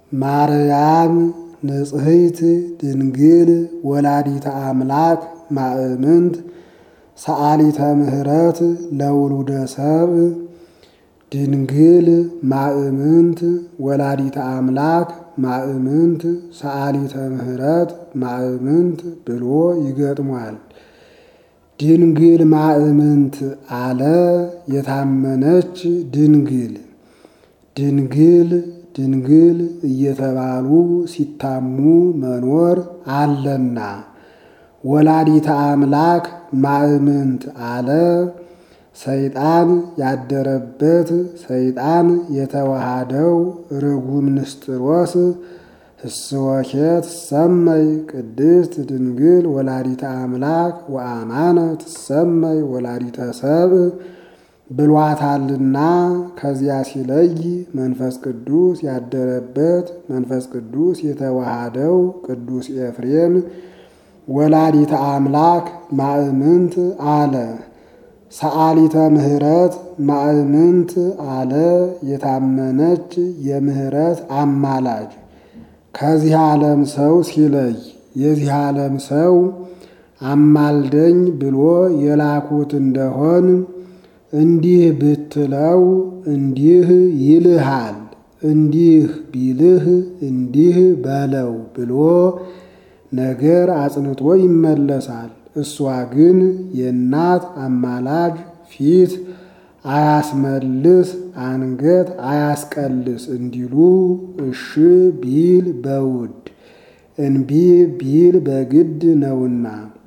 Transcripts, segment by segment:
ማርያም ንጽሕት ድንግል ወላዲተ አምላክ ማእምንት ሰአሊተ ምሕረት ለውሉደ ሰብ ድንግል ማእምንት ወላዲተ አምላክ ማእምንት ሰአሊተ ምሕረት ማእምንት ብሎ ይገጥሟል። ድንግል ማእምንት አለ የታመነች ድንግል ድንግል ድንግል እየተባሉ ሲታሙ መኖር አለና ወላዲተ አምላክ ማእምንት አለ ሰይጣን ያደረበት ሰይጣን የተዋሃደው ርጉም ንስጥሮስ ህስወኬ ትሰመይ ቅድስት ድንግል ወላዲተ አምላክ ወአማነ ትሰመይ ወላዲተ ሰብ ብሏታልና ከዚያ ሲለይ መንፈስ ቅዱስ ያደረበት መንፈስ ቅዱስ የተዋሃደው ቅዱስ ኤፍሬም ወላዲተ አምላክ ማእምንት አለ። ሰአሊተ ምሕረት ማእምንት አለ የታመነች የምሕረት አማላጅ ከዚህ ዓለም ሰው ሲለይ የዚህ ዓለም ሰው አማልደኝ ብሎ የላኩት እንደሆን እንዲህ ብትለው እንዲህ ይልሃል፣ እንዲህ ቢልህ እንዲህ በለው ብሎ ነገር አጽንቶ ይመለሳል። እሷ ግን የእናት አማላጅ ፊት አያስመልስ አንገት አያስቀልስ እንዲሉ እሺ ቢል በውድ እንቢ ቢል በግድ ነውና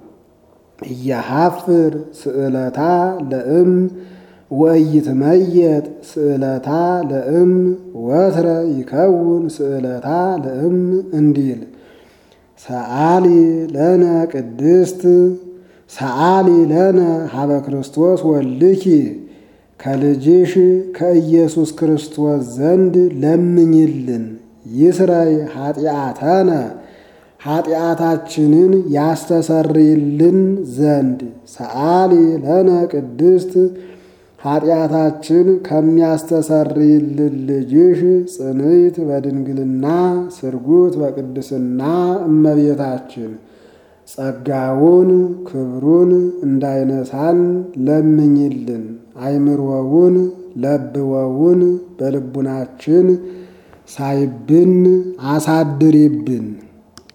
እያሃፍር ስዕለታ ለእም ወኢይትመየጥ ስዕለታ ለእም ወትረ ይከውን ስዕለታ ለእም እንዲል ሰአሊ ለነ ቅድስት ሰአሊ ለነ ሀበ ክርስቶስ ወልኪ ከልጅሽ ከኢየሱስ ክርስቶስ ዘንድ ለምኝልን ይስረይ ኃጢአተነ ኃጢአታችንን ያስተሰርይልን ዘንድ ሰአሊ ለነ ቅድስት ኃጢአታችን ከሚያስተሰርይልን ልጅሽ ጽንዕት በድንግልና ስርጉት በቅድስና እመቤታችን ጸጋውን ክብሩን እንዳይነሳን ለምኝልን። አይምሮውን ለብወውን በልቡናችን ሳይብን አሳድሪብን።